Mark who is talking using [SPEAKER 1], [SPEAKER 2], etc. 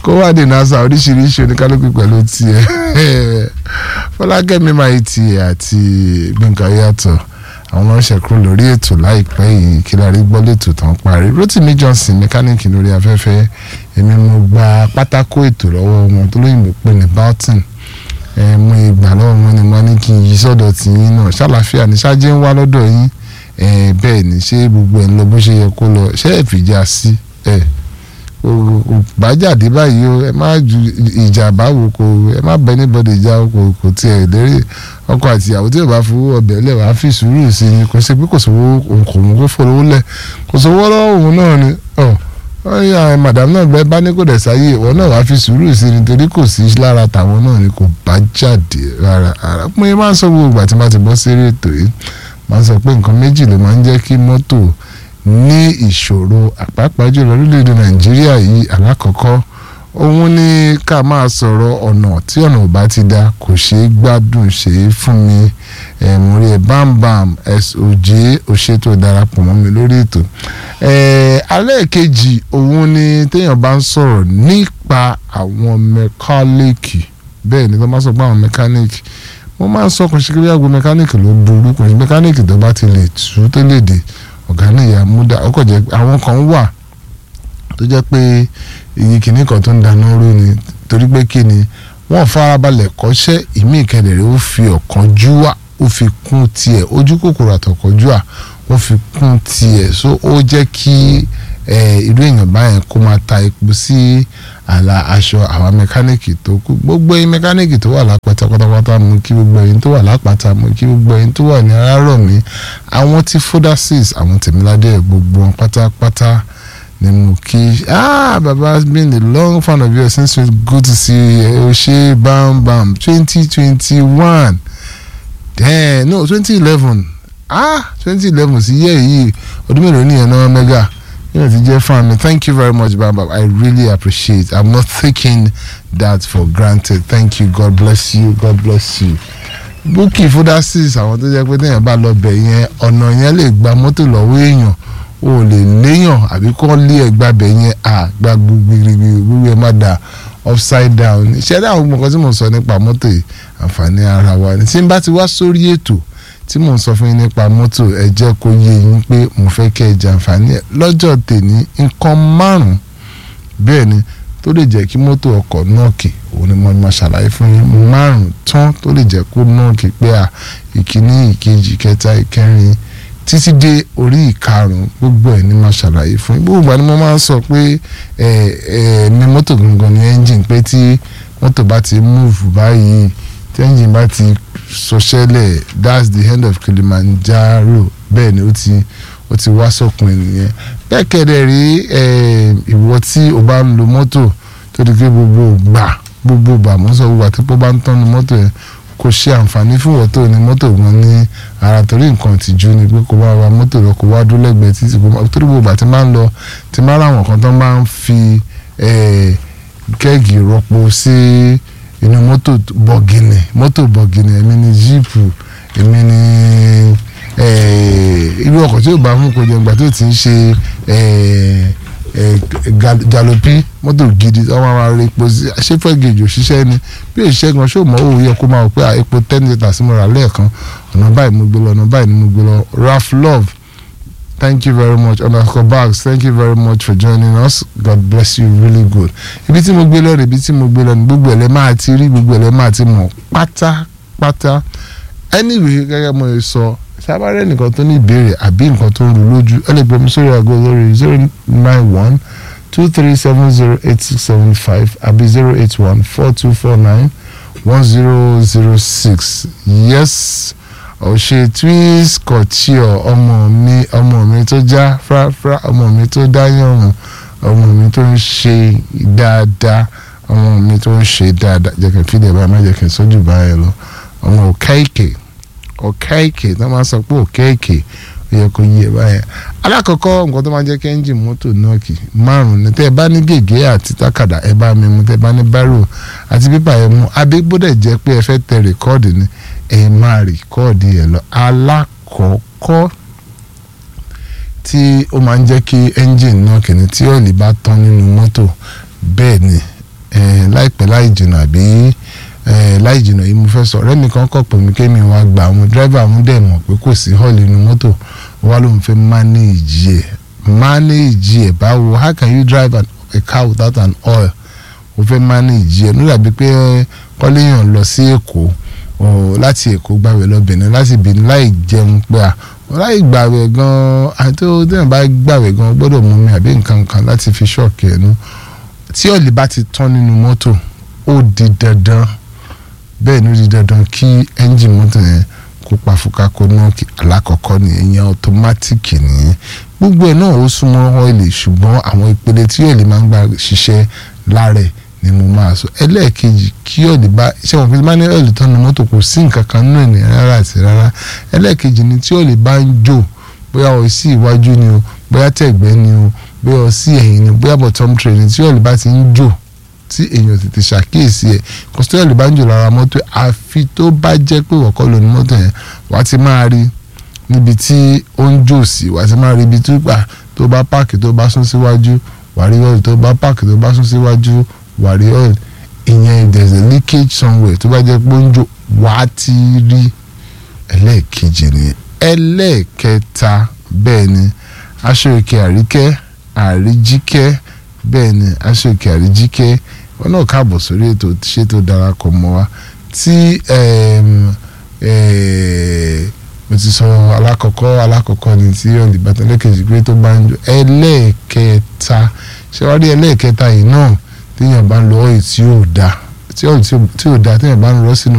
[SPEAKER 1] kó wá dé nasa oríṣiríṣi oníkálukú pẹ̀lú tiẹ̀ fọlákẹ́mi máa tiẹ̀ àti gbẹ̀ngàn yàtọ̀ àwọn ọlọ́ṣẹ̀ kúrò lórí ètò láìpẹ́ yìí kí lárí gbọ́ lẹ́tò tán parí rotimi johnson mẹkáníìkì lórí afẹ́fẹ́ èmi mo gba pátákó ètò lọ́wọ́ wọn tó lóyìnbó pé ní Barton ẹ mo ìgbà lọ́wọ́ wọn ni wọ́n ní kí n yí sọ́dọ̀ tì yín náà ṣàlàfíà ní ṣáájú ń wá lọ́dọ̀ yín ẹ bẹ́ẹ̀ ni ṣé gbogbo ẹ̀ ń lọ bó ṣe yẹ kó lọ ṣé ẹ̀ fìjà sí ẹ̀ bájàdé báyìí o ẹ má ju ìjà báwo kò ẹ má bẹ níbọdè ìjà kò kò tiẹ̀ lérè ọkọ àti ìyàwó tí yóò bá fowó ọbẹ̀ lẹ̀ wá fi sùúrù sí i kò sí pé kò sówó kò mú kó fowó lẹ̀ kò sówó lọ́wọ́ òun náà ni ọ wọ́n yà ẹ màdàm náà bẹ́ẹ̀ bá ní kò dẹ̀ sáyé ìwọ náà wá fi sùúrù sí i nítorí kò sí lára tàwọn náà ni kò bá jáde rárá rárá pé máa ń sọ gbogbo ìgbà tí wọ́n ti bọ́ sí eré ètò yìí máa ń sọ pé nǹkan méjì ló máa ń jẹ́ kí mọ́tò ní ìṣòro àpapọ̀ jùlọ orílẹ̀-èdè nàìjíríà yìí alákọ̀ọ́kọ́ òun ni ká máa sọ̀rọ̀ ọ̀nà tí ọ̀nà ò bá ti da kò ṣeé gbádùn ṣeé fún mi ẹ̀mú rí ẹ̀ bámbàm soj òṣètò darapọ̀ mọ́ mi lórí ètò alẹ́ kejì òun ni téèyàn bá ń sọ̀rọ̀ nípa àwọn mẹkáníìkì bẹ́ẹ̀ ni tó máa sọ pé àwọn mẹkáníìkì mo máa ń sọ kò ṣe kí wíwá gbé mẹkáníìkì ló burú kò sí mẹkáníìkì tó bá ti lè tú tó lè dé ọ̀gá náà ìyá múdà ọkọ̀ jẹ́ àwọn kan wà tó jẹ́ pé iye kìíní kan tó ń dáná rú ni torí pé kí ni wọ́n farabalẹ̀ kọ́ṣẹ́ ìmí ìkẹlẹ̀rẹ́ ó fi ọ̀kánjúwà ó fi kún tiẹ̀ ojú kòkòrò àtọ̀kánjúwà ó fi kún tiẹ̀ so ó jẹ́ kí irú èèyàn báyẹn kó máa ta epo sí àlà aṣọ àwọn mẹkáníìkì tó kù gbogbo ẹ̀yin mẹkáníìkì tó wà lápáta pátápátá mú kí gbogbo ẹ̀yin tó wà lápáta mú kí gbogbo ẹ̀yin tó wà ní arárọ̀mí àwọn tí fodasis àwọn tèmíládé gbogbo wọn pátápátá ni mo kí ah baba has been a long fan of yours since it's good to see you o ṣe bam bam twenty twenty one then no twenty eleven ah twenty eleven sí yẹ́ yìí ọdún mélòó nìyẹn náà mẹ́gà yóò ti jẹ́ fan mi thank you very much bam bam i really appreciate i'm not taking that for granted thank you god bless you god bless you búkì fodasis àwọn tó jẹ́ pé téèyàn bá lọ bẹ̀ yẹn ọ̀nà yẹn lè gba mọ́tò lọ́wọ́ èèyàn o lè léèyàn àbí kọ́ lé ẹgbà bẹ̀ yẹn à gba gbogbo gbogbo ẹ má da upside down ìṣẹ́dá àwọn gbọ̀ngàn tí mo sọ nípa mọ́tò yìí àǹfààní ara wa ni tí n bá ti wá sórí ètò tí mò ń sọ fún yín nípa mọ́tò ẹ jẹ́ kó yé yín pé mo fẹ́ kẹ́ ẹ jàǹfààní ẹ̀ lọ́jọ́ tèmi nǹkan márùn-ún bẹ́ẹ̀ ni tó lè jẹ́ kí mọ́tò ọkọ̀ nọ́ọ̀kì òun ni mo máa ṣàlàyé fún yín márùn-ún tán tó lè jẹ́ kó nọ́ọ̀kì pé à ìkíní ìkejì ìkẹta ìkẹrin títí dé orí ìkarùn gbogbo ẹ̀ ni máa ṣàlàyé fún yín gbogbo ìgbà ni mo máa ń sọ pé ẹ ẹ ní mọ́tò gangan ni ẹ́ńjìn pé tí mọ́tò bá ti múùfù báyìí tí ẹ́ńjìn bá ti sọṣẹ́lẹ̀ that's the end of Kilimanjaro bẹ́ẹ̀ ni ó ti ó ti wá sópin nìyẹn bẹ́ẹ̀ kẹ́dẹ̀ rí ìwọ tí o bá ń lo mọ́tò tó di pé gbogbo gbà gbogbo gbà mọ́ sọ gbogbo àti pé ó bá ń tọ́nu mọ́tò yẹn kò ṣe àǹfààní fún ìwọ tó ní mọ́tò gan ní ara torí nǹkan ìtìjú ni pé kò bá wa mọ́tò lọ kò wá dúró lẹ́gbẹ̀ẹ́ títí kò máa torí gbogbo àti máa ń lọ ti máa ráwọn kan tó máa ń fi kẹ́ẹ̀gì rọpo sí inú mọ́tò bọ̀gìnì mọ́tò bọ̀gìnì èmi ni jíìpù èmi ni irú ọkọ̀ tí yóò bá mú kó jẹ ìgbà tó ti ń ṣe jalopi mọ́tò gidi ọmọ àwọn ará epo ṣẹ́fẹ́ gèjì òṣìṣẹ́ ni bí òṣìṣẹ́ gan ṣó mọ́ òun yẹ kó máa wò pé epo ten litres mo rà lẹ́ẹ̀kan ọ̀nà báyìí mo gbé lọ ọ̀nà báyìí ni mo gbé lọ Ralph Love thank you very much underscore bags thank you very much for joining us God bless you really good ibi tí mo gbé lọ rè ibi tí mo gbé lọ ní gbogbo ẹ̀lẹ́ máa ti rí gbogbo ẹ̀lẹ́ máa ti mọ̀ pátápátá anyway gẹ́gẹ́ mo sọ sábàárẹ̀ nìkan tó ní ìbéèrè àbí nǹkan tó ń ru lójú ẹ lè gbọ́ mi sórí aago lórí zero nine one two three seven zero eight six seven five àbí zero eight one four two four nine one zero zero six yes ọ̀ṣẹ́ twins kọ̀tíọ̀ ọmọ mi ọmọ mi tó já fúráfúrá ọmọ mi tó dá yànrùn ọmọ mi tó ń ṣe dáadáa ọmọ mi tó ń ṣe dáadáa jẹ́ kí n fìdí ẹ̀ báyìí má jẹ́ kí n sójú báyìí lọ ọmọ òkèèkè òkèèkè tó máa sọ pé òkèèkè ó yẹ kó yí ẹ báyẹn alákọ̀ọ́kọ́ nǹkan tó máa jẹ́ kí ẹ́ńjìn mọ́tò náà kì márùn ní tẹ́ ẹ bá ní gègé àti tákàdá ẹ bá mi mú tẹ́ ẹ bá ní bárò àti pépà ẹ mú abégbódẹ̀ jẹ́ pé ẹ fẹ́ tẹ rìkọ́ọ̀dì ni ẹ máa rìkọ́ọ̀dì ẹ lọ alákọ̀ọ́kọ́ tí ó máa ń jẹ́ kí ẹ́ńjìn náà kìíní tí ọ̀lì bá tán nínú mọ́tò bẹ́ẹ̀ ni eh, láìpẹ́ láì jìnnà àbí eh, láì jìnnà yìí mo fẹ́ sọ ọ̀rẹ́ mi kan kọ̀ pé mi kémi wá gba àwọn dírẹ́fà mú dẹ̀ mọ̀ pé kò sí hall inú mọ́tò wá ló ń fẹ́ manage ẹ̀ manage ẹ̀ báwo how can you drive an, a car without an oil o fẹ́ manage ẹ̀ ló dàbí pé kọ́léyàn lọ sí èkó o, láti èkó gbàwé lọ Benin láti Benin láì jẹun pé à láì gbàwé gan àti ó dẹ́nà bá gbàwé gan gbọ́dọ̀ mú mi àbí nǹkan kan láti fi ṣọ́ọ̀kì ẹ̀ nú tí ọ̀lì bá ti tán nínú mọ́tò ó di dandan bẹ́ẹ̀ ni ó di dandan kí ẹ́ńjìn mọ́tò yẹn kó pa fúka kó ná kí alákọ̀ọ́kọ́ nìyẹn ìyẹn ọ̀tọ́mátìkì nìyẹn gbogbo ẹ̀ náà ó súnmọ́ ọ́ìlì ṣùgbọ́n àwọn ìpele tí ọ̀lì máa ń gbà ṣiṣẹ́ lára ẹ̀ ni mo máa sọ ẹlẹ́ẹ̀kejì kí ọ̀lì bá ṣé wọn fi máa ní ọ̀lì tán ní mọ́tò kò sí nǹkan kan nínú ènìyàn rárá àti rárá ẹlẹ́ẹ̀kejì ni tí ọ̀lì bá ń jò bóyá ọ sí iwájú ni o bóyá tẹ̀gbẹ́ ni o bóyá ọ sí ẹ̀yìn ni bóyá bottom tray ni tí ọ̀lì bá ti ń jò tí èèyàn tètè ṣàkíyèsí ẹ̀ kọ́sítẹ́ẹ̀lì bá ń jò lára mọ́tò àfi tó bá jẹ́ pé wọ́kọ́ lóní mọ́tò yẹn wàá ti máa rí níbi tí ó ń jò sí wàá ti máa rí ibi tó gbà tó bá páàkì tó bá sún síwájú wàá rí ọ́ìlì tó bá páàkì tó bá sún síwájú wàá rí ọ́ìlì ìyẹn if there is a leakage somewhere tó bá jẹ́ pé ó ń jò wàá ti rí ẹlẹ́ẹ̀kejì nìyẹn ẹlẹ́ẹ̀kẹta bẹ́ẹ̀ ni aṣọ òkè àríkẹ́ àríjíkẹ́ bẹ́ẹ̀ ni aṣọ òkè àríjíkẹ́ wọn náà káàbọ̀ sórí ètò ṣé tó darapọ̀ mọ́ wa tí mo ti sọ alákọ̀ọ́kọ́ alákọ̀ọ́kọ́ ni tí olùbátan lẹ́kẹ̀jì pé tó bá ń jò ẹlẹ́ẹ̀kẹta ṣé wàá rí ẹlẹ́ẹ̀kẹta yìí náà téèyàn bá ń lo ọ̀yì tí ò da tí ò da téèyàn bá ń rọ́ sínú